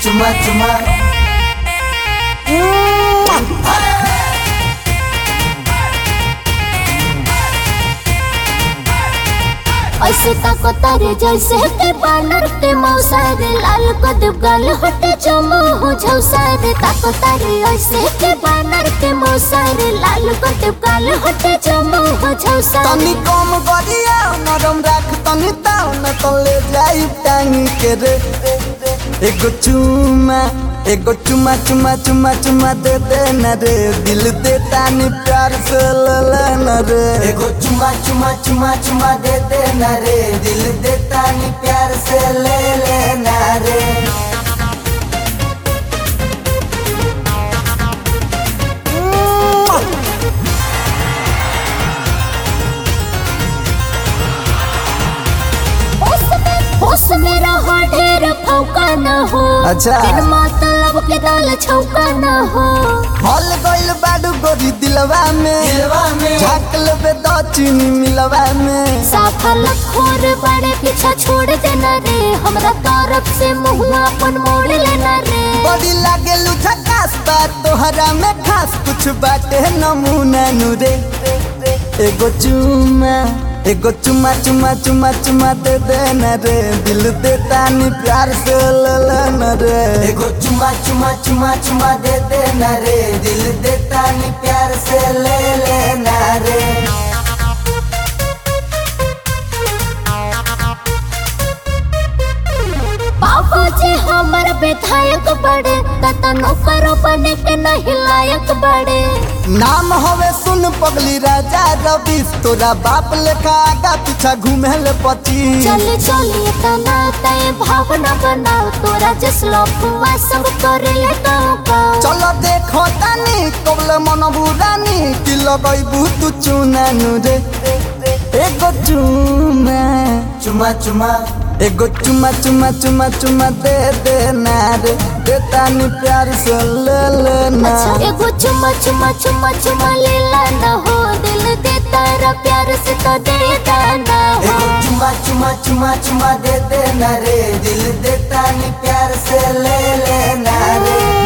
चुमा चुमा ऐसे ताको तारे जैसे के बानर के मौसार लाल कदब गाल हटे चमो हो झौसार ताको तारे ऐसे के बानर के मौसार लाल कदब गाल हटे चमो हो झौसार तनी कम गरिया नरम राख तनी ताव न तले जाई टांगी के रे एगो चुमा एगो चुमा चुमा चुमा चुमा दे दे न रे दिल दे तानी प्यार से ले ले न रे एगो चुमा चुमा चुमा चुमा दे दे न रे दिल दे तानी प्यार से ले ले न रे होश में होश में रहो ढेर फौका न हो अच्छा। बिन मतलब के दाल छौका न हो हल गइल बाडू गोरी दिलवा में दिलवा में झाक लेबे द चीनी मिलवा में साफल खोर बड़े पीछा छोड़ देना रे हमरा तरफ से मुँह अपन मोड़ लेना रे बड़ी लागे झकास बा तोहरा में खास कुछ बाटे नमूना नुरे एगो चुमा एगो चुमा चुमा चुमा चुमा दे दे न रे दिल दे तानी प्यार से ले ले न रे एगो चुमा चुमा चुमा चुमा दे दे न रे दिल दे तानी प्यार से ले ले न रे बाबू जी हमर विधायक बड़े ततनो करो बने के नहीं लायक बड़े नाम हवे सुन पगली राजा रवि तोरा बाप लेखा आगा पीछा घूमे ले पची चली चली तना तय भावना बनाओ तोरा जसलो फुआ सब करे ले गाँव गाँव चलो देखो तानी कबले मन बुरानी कि लगैबू तू चुनानु रे एगो चुमा चुमा चुमा एगो चुमा चुमा चुमा चुमा दे दे ना रे दे तानी प्यार से ले ले ना अच्छा एगो चुमा चुमा चुमा चुमा लेला न हो दिल दे तारा प्यार से तो दे दाना हो एगो चुमा चुमा चुमा चुमा दे दे ना रे दिल दे तानी प्यार से ले ले ना रे